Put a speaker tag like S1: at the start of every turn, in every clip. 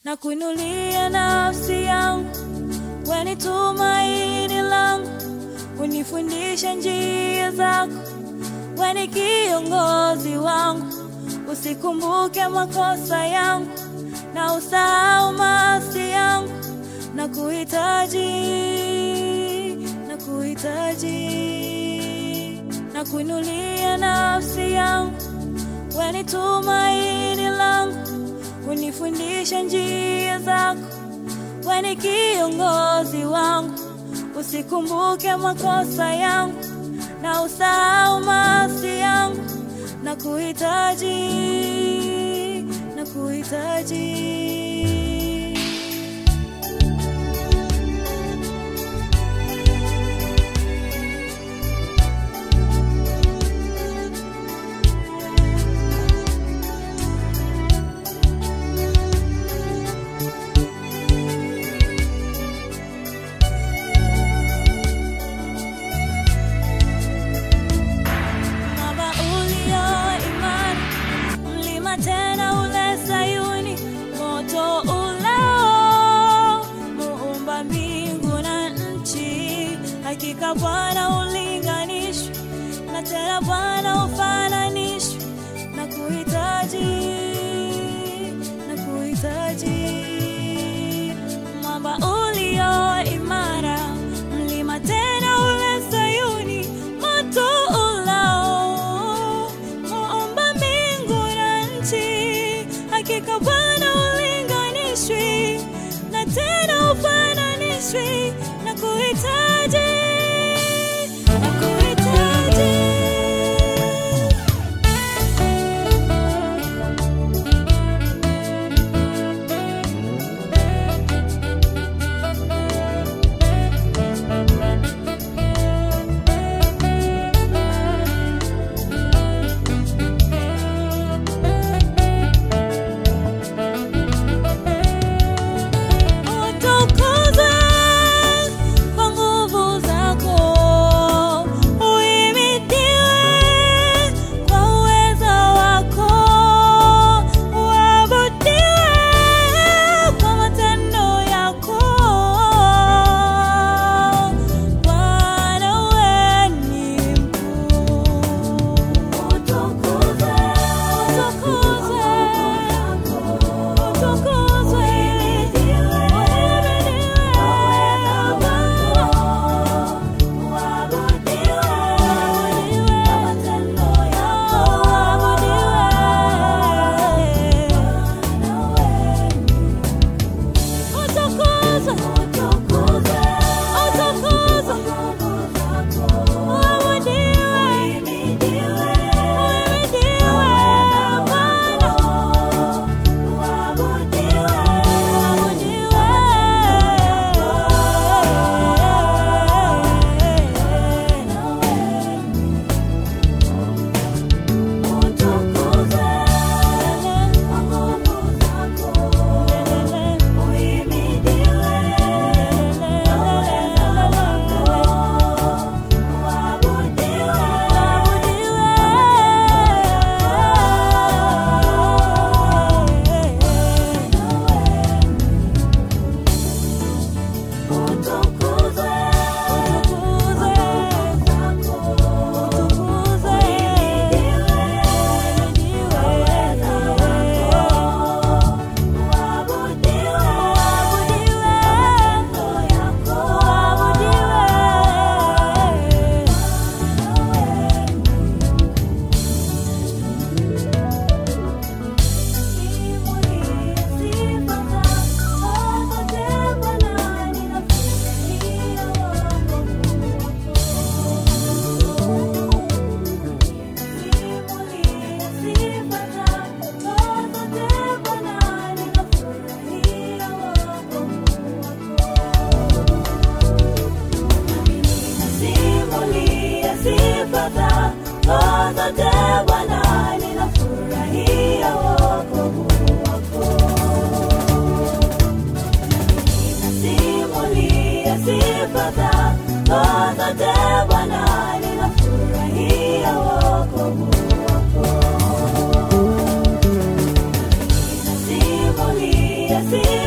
S1: na kuinulia nafsi yangu, weni tumaini langu, unifundisha njia zako, weni kiongozi wangu, usikumbuke makosa yangu na usahau maasi yangu, na kuhitaji, na kuhitaji, na kuinulia nafsi yangu, weni tumaini langu, unifundisha njia zako, weni kiongozi wangu, usikumbuke makosa yangu na usahau maasi yangu, na kuhitaji, na kuhitaji. Mwamba ulio imara, mlima tena ule Sayuni, moto ulao muumba mbingu na nchi. Hakika Bwana ulinganishwi na tena Bwana ufananishwi na kuhitaji, na kuhitaji mwamba ulio imara, mlima tena ule Sayuni, moto ulao muumba mbingu na nchi. Hakika Bwana ulinganishwi na tena ufananishwi na kuhitaji, na kuhitaji utukuze kwa nguvu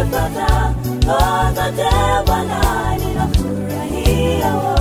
S1: nimepata, ndoa zote Bwana ninafurahia.